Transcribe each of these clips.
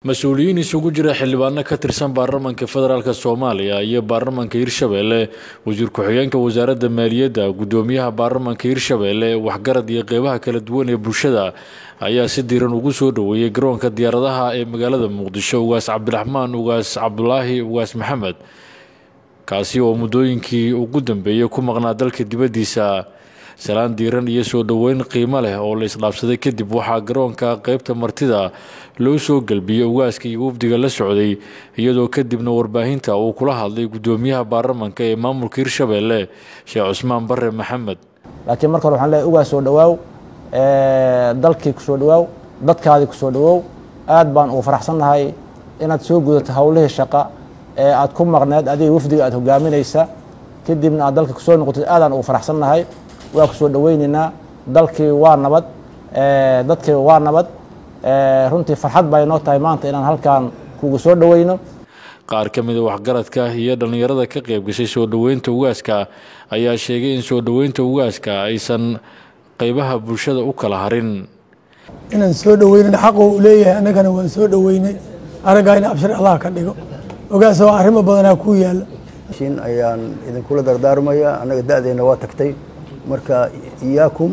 mas-uuliyiin isugu jira xildhibaano ka tirsan baarlamaanka federaalk soomaaliya iyo baarlamaanka hirshabeelle wasiir ku-xigeenka wasaaradda maaliyadda guddoomiyaha baarlamaanka hirshabeelle waxgarad iyo qeybaha kala duwan ee bulshada ayaa si diiran ugu soo dhoweeyey garoonka diyaaradaha ee magaalada muqdisho ugaas cabdiraxmaan ugaas cabdulaahi ugaas maxamed kaasi oo muddooyinkii ugu dambeeyey ku maqnaa dalka dibaddiisa salaan diiran iyo soo dhoweyn qiimo leh oo la isdhaafsaday kadib waxaa garoonka qeybta martida loo soo gelbiyey ugaaska iyo wafdiga la socday iyadoo kadibna warbaahinta uu kula hadlay guddoomiyaha baarlamaanka ee maamulka hirshabeelle sheekh cusmaan bare maxamed laakiin marka hore waxaan leeyahay ugaas soo dhawaaw dalkii ku soo dhawaaw dadkaadii ku soo dhawoow aad baan ugu faraxsannahay inaad soo gudato howlihii shaqa ee aad ku maqneed adiga wafdiga aad hogaaminaysa kadibna aad dalka kusoo noqotid aadaan ugu faraxsannahay waa ku soo dhoweyneynaa dalkii waa nabad dadkii waa nabad runtii farxad bay noo tahay maanta inaan halkan kugu soo dhoweyno qaar ka mida waxgaradka iyo dhallinyarada ka qayb gashay soo dhoweynta ugaaska ayaa sheegay in soo dhoweynta ugaaska aysan qeybaha bulshada u kala harin inaan soo dhoweynan xaqu u leeyahay annagana waan soo dhoweynay araggaa in abshir allah ka dhigo ogaas oo arrimo badanaa ku yaalla shin ayaan idinkula dardaarmaya annaga da-deenna waa tagtay marka iyaakum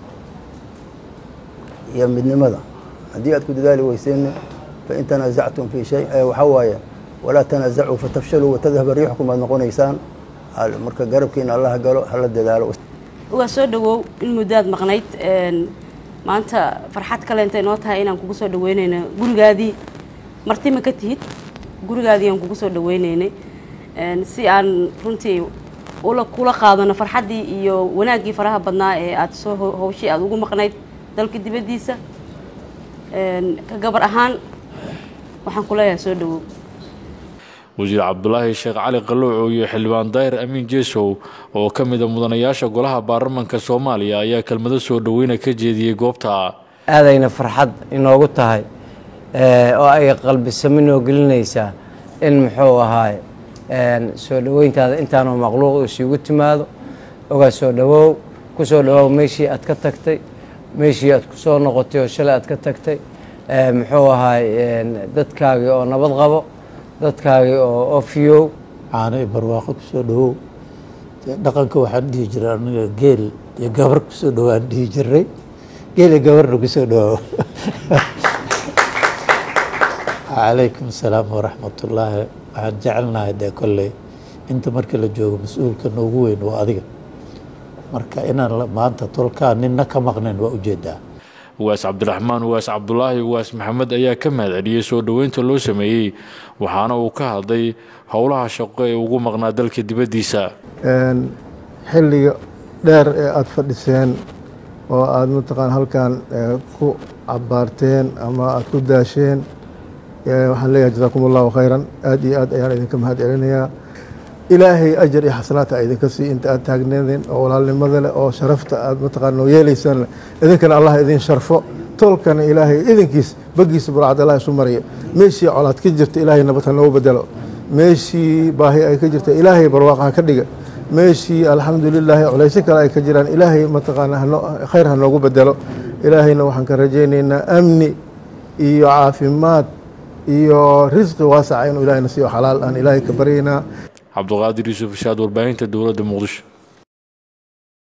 iyo midnimada haddii aad ku dadaali weyseen fain tanaasactum fii shay waxaa waaye walaa tanaasacuu fatafshaluu watadhaba riixukum aad noqonaysaan marka garabkiina allaha galo hala dadaalo ugaa soo dhawow in muddaad maqnayd maanta farxad kale intay noo tahay inaan kugu soo dhaweynayno gurigaadii marti ma ka tihid gurigaadii aan kugu soo dhaweynaynay si aan runtii kula qaadano farxaddii iyo wanaaggii faraha badnaa ee aada soo hawshii aada ugu maqnayd dalka dibaddiisa ka gabar ahaan waxaan ku leeyahay soo dhawow wasiir cabdulaahi sheekh cali qalowco iyo xildhibaan daahir amiin jeesow oo ka mida mudanayaasha golaha baarlamaanka soomaaliya ayaa kelmado soo dhoweyna ka jeediyey goobta aadayna farxad inoogu tahay oo ay qalbisamo noo gelinaysaa in muxuu ahaay soo dhoweyntaada intaanoo maqluuq isugu timaado ogaa soo dhawow ku soo dhawoow meeshii aad ka tagtay meeshii aad ku soo noqotay oo shalay aad ka tagtay muxuu ahaay dadkaagii oo nabad qabo dadkaagii oo ofiyow caano iyo barwaaqo ku soo dhawow dhaqanka waxaan dhihi jiray aniga geel iyo gabar ku soo dhawaan dhihi jiray geel iyo gabarna ku soo dhawaaw calaykum asalaam waraxmatullaahi waxaan jecelnahay dee kolley inta markii la joogo mas-uulka noogu weyn waa adiga marka inaan maanta tolkaa ninna ka maqnayn waa ujeedaa ugaas cabdiraxmaan ugaas cabdulaahi ugaas maxamed ayaa ka mahad celiyey soo dhoweynta loo sameeyey waxaana uu ka hadlay howlaha shaqo ee ugu maqnaa dalka dibaddiisa xilliga dheer ee aada fadhiseen oo aada mataqaan halkan ku cabaarteen ama aada ku daasheen waxaan leeyahay jasaakum allahu khayran aada iyo aad ayaan idinka mahad celinayaa ilaahay ajar iyo xasanaata a idinka sii inta aad taagneedeen oo walaalnimada leh oo sharafta aad mataqaan noo yeelaysaan idinkana allah idin sharfo tolkana ilaahay idinkiis bagiisa burcad allah isu mariya meeshii colaad ka jirta ilaahay nabad ha noogu bedelo meeshii baahi ay ka jirta ilaahay barwaaqa ha ka dhiga meeshii alxamdulilaahi culaysyo kale ay ka jiraan ilaahay mataqaana khayr ha noogu bedelo ilaahayna waxaan ka rajaynaynaa amni iyo caafimaad iyo risqi waasaca inuu ilahayna siiyo xalaal aan ilaahay ka baryaynaa cabduqaadir yuusuf ishaad warbaahinta dowladda muqdisho